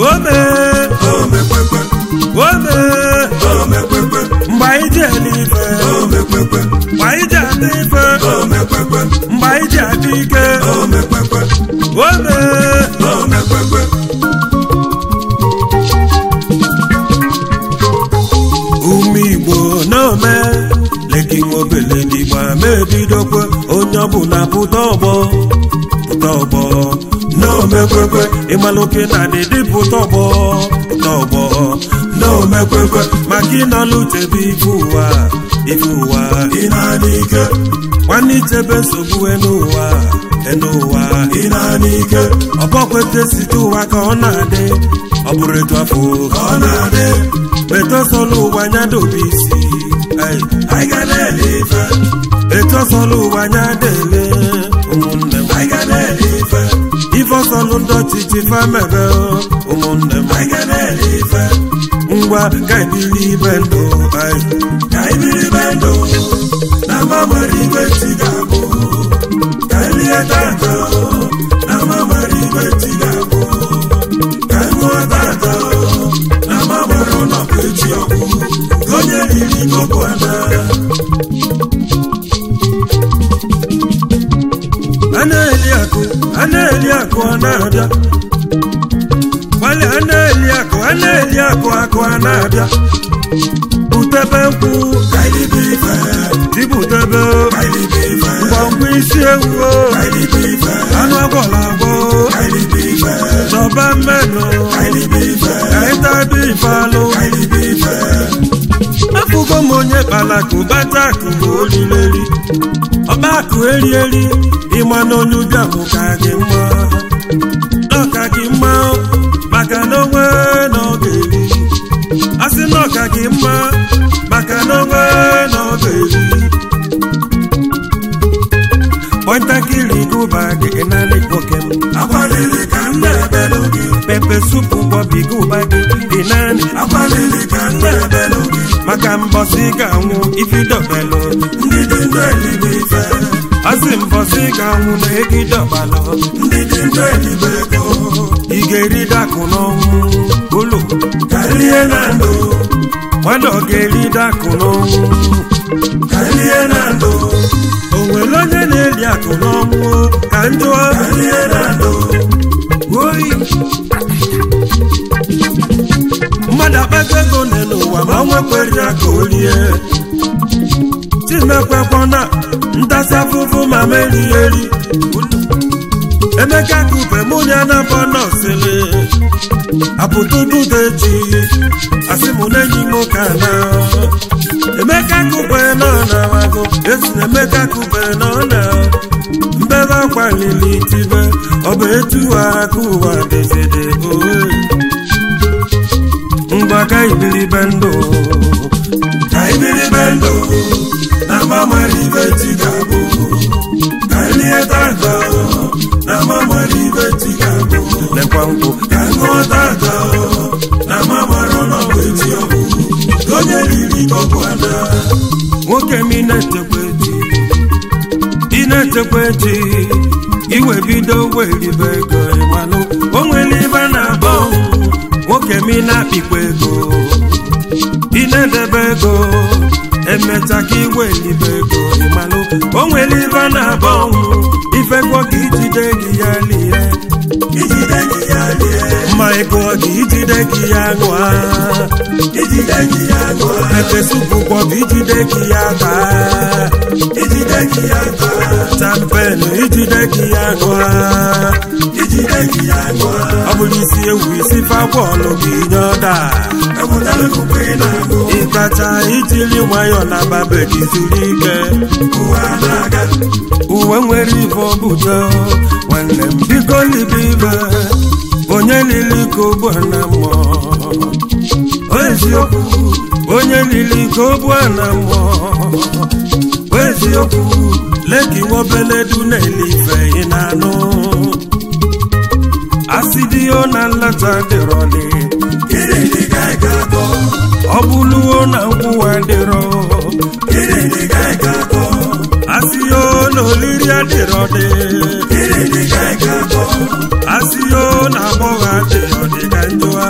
ome omekwekwe ome omekwekwe mgbe anyị ji ele ife omekwekwe mgbe anyị ji adị ife omekwekwe mgbe anyị ji adị ike omekwekwe ome omekwekwe ume igbo n'ome leki nwobele n'igbo ama ebidokwe onye ọbụla pụta ọgbọ pụta ọgbọ n'omekwekwe ịmalụke na dịdị pụta ọgbọ pụta ọgbọ n'omekwekwe maka ịnọlụ chebe ife ụwa ife ụwa ị na-adị ike nwanne ichebe nsogbu enu ụwa enu ụwa ị na-adị ike ọbọkwete site ụwa ka ọ na-adị ọ bụrụ etu afọ ka ọ na-adị etosọlụ ụwa anya dobe isi ai. anyị ga na-ele ife etosọlụ ụwa anya dele ụmụnne m anyị ga na-ele ife ifọsọlụ ndị ọchịchị famebe ụmụnne m anyị ga na-ele ife ngwa ka ebili ibe ndụ ai. ka anyị biri be ndụ na mgbanwere ibe chi ga-abụ ka anyị lie tata na mgbanwere ibe chi ga-abụ ka anyị ṅụọ tata na mgbanwere ụlọkụ echi ọgwụ ka onye riri koko ana a na-eli akụ a na-eli akụ ọ na-abịa gbali a na-eli akụ a na-eli akụ akụ a na-abịa butebe nkwụ ka anyị libe ife dibutebe ka anyị libe ife ngwangwa isi ewu o, ka anyị libe ife anụ agwọla agwọ ka anyị libe ife chọba mmenụ ka anyị libe ife ka ịtabi ife alụ ka anyị libe ife afụgo m onye kpalakụ bata akụ bụ olileli ọba akụ eri eri ịma na onye ụbịa bụ ka gị mma n'ọka gị mma maka na onwe na ọ ga-eri asị na ọka gị mma maka na onwe na ọ ga-eri kpọntakịrị gụba gị naanị nwoke m akwalili ka m na-ebelu gị pepe supu bọbi gụba gị dị naanị akwalili ka m na-ebelu gị maka mbọsị ga-anwụ ifidọbelụ ndị dị ndụ elibe ife asị mbọsị ga-anwụ na egidọbalụ ndị dị ndụ elibe ego ị ga-eri dakụ n'ọnwụ ụlọ ka lie na ndụ mmadụ ọ ga-eri dakụ n'ọnwụ ka lie na ndụ o nwere onye na-eli akụ n'ọnwụ ka njụọ ka lie na ndụ oyi mmadụ akpata ego nne n'ụwa ma nwekwere ya ka o rie chimekwekwana ntasị afụfụ ma merie eri emeka kupe mụ ya na bọ nọsịrị apụtụtụdeji asị mụ na enyi m ka na emeka kupe nọ na wago esi na emeka kupe nọ na mbebe akwa lili tibe ọ bụ etu aka ụwa dịzide oe ngwa ka ibiribe ndụ ka ibiri be ndụ na mgbanwere ibe chi ga-abụ ka lie tata na mgbanwere ibe chi ga-abụ lekwa nkwụ ka ṅụọ tata na mgbanwere ụlọkụ echi ọgwụ ka onye riri koko ana nwoke m ị na-echekwa echi ị na-echekwa echi iwe bido weribe ego ịmanụ o nwere ibe na-abọ nwoke m ị na-akpịkwa ego ị na-edebe ego emecha ka iwe elibe ego ịmanụ o nwere ibe na-abọ ifekwa ka ijide gị ya lie ijide gị ya lie mma ego gị ijide gị ya ṅụa ijide gị ya ṅụọ pepe supu kwọbụ ijide gị ya taa ijide gị ya taa champen ijide gị ya ṅụa ijide gị ya ṅụọ ọ bụrụ isi ewu isi fabọọlụ gị nye ọda ewetara ikuku ị na-agụ ịkacha ijiri nwayọọ na babe gị zuru ike ụwa na-aga uwe nwere ife obudo nwanne m biko libe ibe onye lili ka ogbu na mmụọ eziokwu onye lili ka ogbu na mmụọ eziokwu leki nwobeledu na-ele ife ị na-anụ asidio na nlata dịrọli gịnị dị ka ị ga-akọ ọ bụluo na nkwụwa dịrọ gịnị dị ka ị ga-akọ asio na olili adịrọdị gịnị dị ka ị ga-akọ asio na agbọghọ adịrọdị ka njụa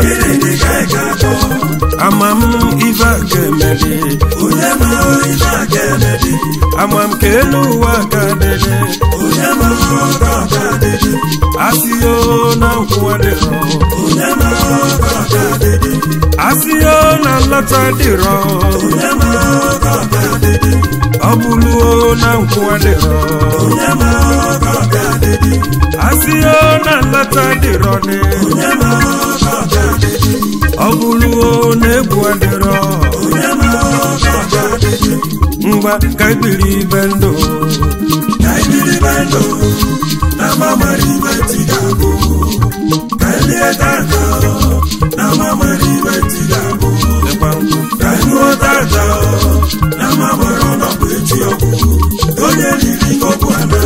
onye ma ife aka emedi ama m ka elu ụwa ka dịdị onye ma ọka ọka dịdị asịyo na nkwụ adịrọ onye ma ọka ọka dịdị asịyo na nlọta dịrọ onye ma ọka ọka dịdị ọ bụluo na nkwụ adịrọ onye ma ọka ọka dịdị asịyo na nlọta dịrọ dị onye ma ọka ọka dịdị ọ bụluo na egwu adịrọ onye ma ọka ọka dịdị ngwa ka ibiri ibe ndụ ka ibiri be ndụ na mamara ibe ti ga-abụ ka elie tata na mamara ibe ti ga-abụ dịkwa nkwụ ka ṅụọ tata na mamara ọnọdụ echi ọgwụ onye riri kọpụ ana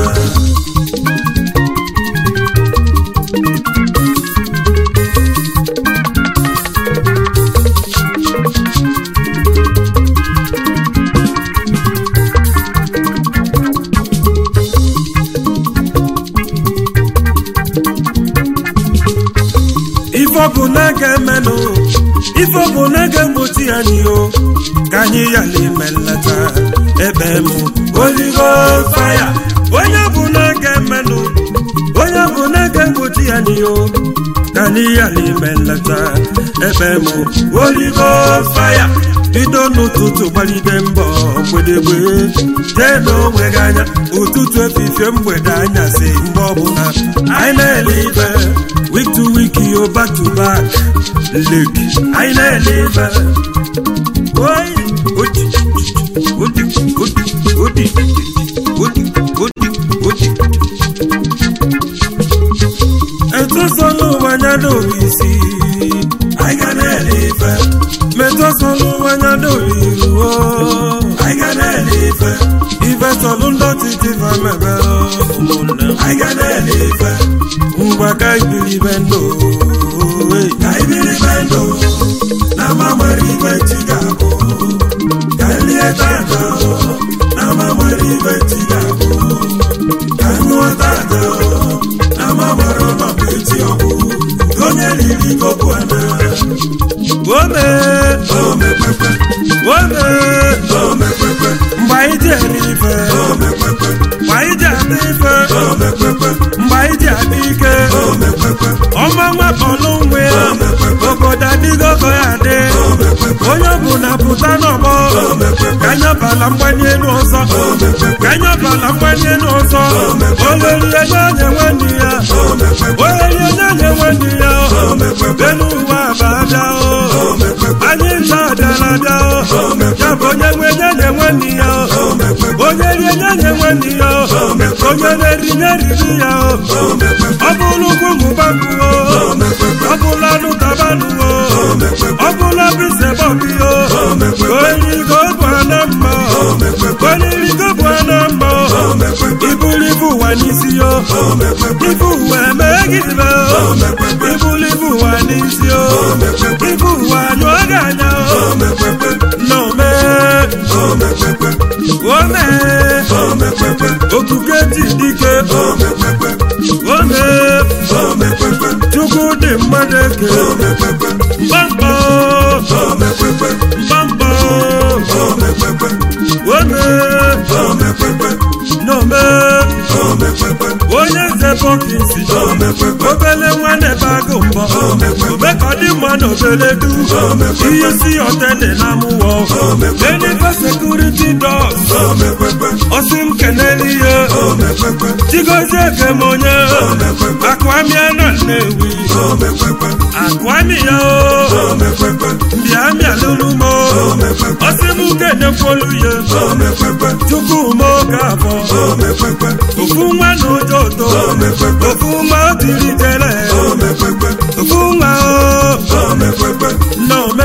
ife ọ bụ na ga-emenụ ife ọ bụ na ga-egbochi anyị o ka anyị yala ime nleta ebe m oligo faya onye bụ na ga-emenụ onye bụ na ga-egbochi anyị o ka anyị yala ime nleta ebe m oligo faya bido n'ụtụtụ gbalide mbọ mgbedegbe jee n'onwe gị anya ụtụtụ efifie mgbede anyasị mgbe ọbụla anyị na-ele ibe week to week yo back to back look anyị na-ele ibe oyi odi odi odi odi odi odi odi etosọlụ wanya n'obi isi anyị ga na-ele ife metosọlụ wanya n'obi iruo anyị ga na-ele ife ife sọlụ ndọtị dịva mebe ụmụnne m. anyị ga na-ele ife ngwa ka ibiri be ndụ oyi. ka ibiri be ndụ na mamara ibe ti ga-abụ ka elie tata na mamara ibe ti ga-abụ ka ṅụọ tata na mamara ọnọdụ echi ọgwụ onye riri kọpụ ana Wome, omekpekpe wome, omekpekpe mgbe anyị ji eri ife, omekpekpe mgbe anyị ji ata ife, omekpekpe mgbe anyị ji ata ike, omekpekpe ọma nwakpọlụ nwe ya, obodo adịgo ka ya adị, onye ọbụla pụta n'ọgbọ, ka anyị ọbala mgbanye elu ọzọ, ka anyị ọbala mgbanye elu ọzọ, olerie n'anya nwanne ya, olerie n'anya nwanne ya, elu ụwa abada o, anyị ncha adịala bịa o, ya bụ onye nwe nyanye nwanne ya o, onye rie nyanye nwanne ya o, onye na-eri nyeriri ya o, ọ bụrụ ugwu mụbakụ o, ọ bụla anụ tabanụ o, ọ bụla bise bọbi o, oyirigo bụ ana mma o, oyirigo bụ ana mma o, ibulu ibu ụwa n'isi o, ibu ụwa emee gị ibe o, ibulu ibu ụwa n'isi o, ibu ụwa anyụọ gị anya o, nnọọ ome okuke ji dike ome chukwu dị mmadụ eke mbamba mbamba ome n'ome onye nze bọkisi obele nwanne bagụ mbọ omekọdị mma na obele du ihe si ọtene na mụwọ enife sekuriti dọs ọsị m kenele ihe chigozie kem onye akụamịa na nnewi akụamịa o mbịamịa lụlụmo ọsị m kenekwolu ya chukwu m oge abụọ ofu nwa na ụjọ ụtọ ofu nwa o tiri jere ofu nwa o nnọme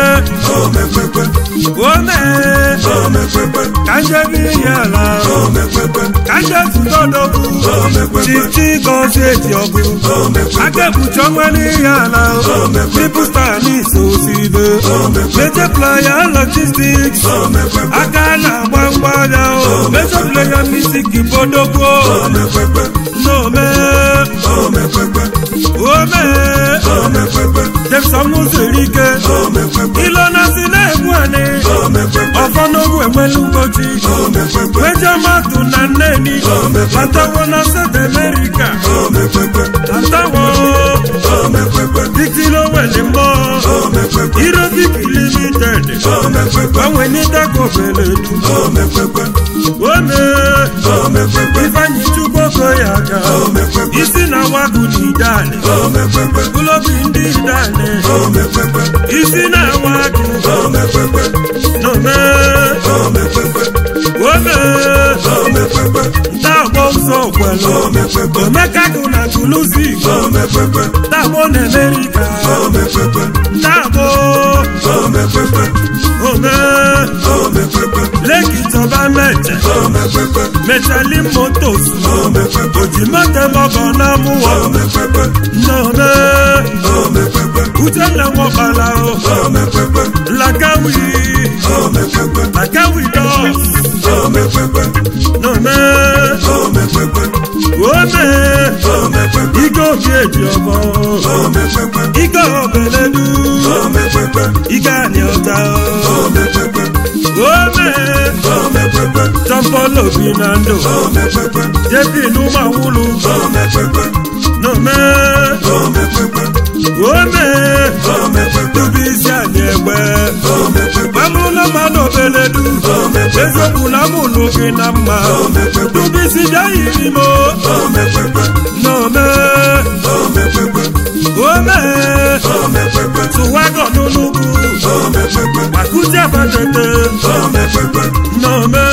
ome ka njebe ihe ala ka nje zụtọdọgwu chichi gọzi eji ọgụ aka ekpuchi ọnwa n'ihe ala triple star n'isi osibe meje playa logistics aka na-agba mgbada o meje playa music bodogwo n'ome ome Jameson mụziri ike ilo na si na-egbu anị moto na nneni batawo na south america batawo titilo wele mbọ irobik limited gbanwe ní tako beledu ome ifeanyi chukwoko ya ga isi na wagu ni idane gulobi ndị idane isi na wagu nome ome ntaagbo ụzọ kwelu omekagụ na tuluzi ntaagbo na amerika ntaagbo ome leki tọba mẹjẹ mẹtẹlí motos òjìmọtẹ mọkọ náà mú wọ nọmẹ ujẹlẹ wọn bala o lagawi lagawi dọ nọmẹ wọmẹ igó mi èjì ọmọ igó ọbẹlẹlu igá ni ọta wọmẹ tọmpọlọ bi na ndụ jebi n'ụmụ awụlụ nọmẹ wọmẹ tubi isi anyị egbe gbamụlọ mmadụ obeledu eziokwu na mụlụ gị na mma tubi isi bịa yiri m nọmẹ wọmẹ tụwagọ n'ụlụgwu makuti abatete nọmẹ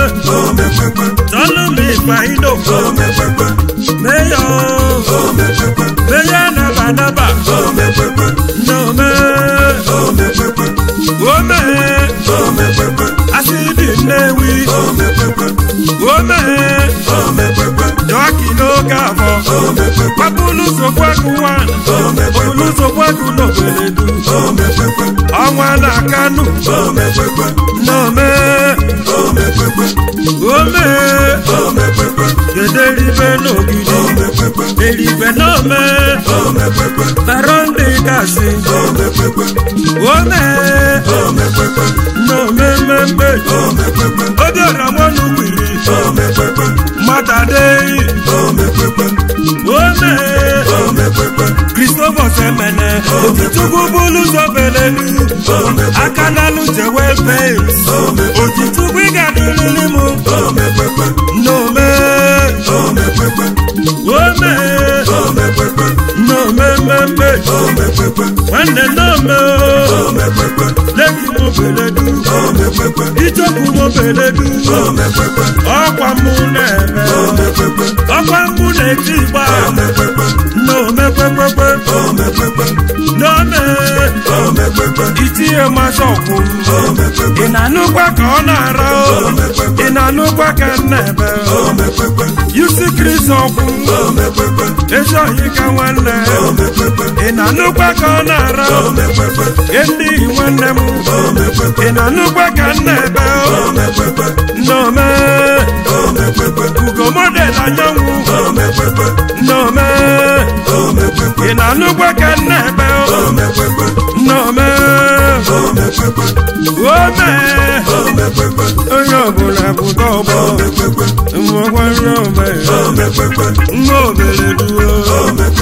tọlụmị ìgbàhídò mẹyọ mẹyọ nabanaba nọmẹ wọmẹ asidi nnewi wọmẹ dọkì n'oge afọ kwapụlụ sokwaku wan olulu sokwaku n'obeledu ọnwa na kanu nọmẹ wọmẹ dederibe n'ogidi eribe nọmẹ taronde gasi wọmẹ nọmẹ mẹmẹ obi ọramọnu wiri matadeyi wọmẹ christopher sẹmẹnẹ òtítùkú búlù sọfẹlẹlu akanalu jẹwẹ pẹs òtítùkú ìgàdúrúlímù nọmẹ wọmẹ nọmẹ mẹmẹ nwanne nọmẹ lẹbi mo beledu ijoku mo beledu ọkwa mụ na-eme ọkwa mụ na-eti gba nọmẹ kwekwe nọmẹ itinye mmasị ọkwụ ị na-anụkwa ka ọ na-ara ị na-anụkwa ka m na-ebe yusi kristi ọkwụ ezi ohi ka nwanne ị na-anụkwa ka ọ na-ara ndị nwanne m ị na-anụkwa ka m na-ebe nnọme ugo model anyanwụ nnọme ị na-anụkwa ka m na-ebe nnọme ome onye ọbụla pụta ọgbọ nwekwa nne ome nwa obere duo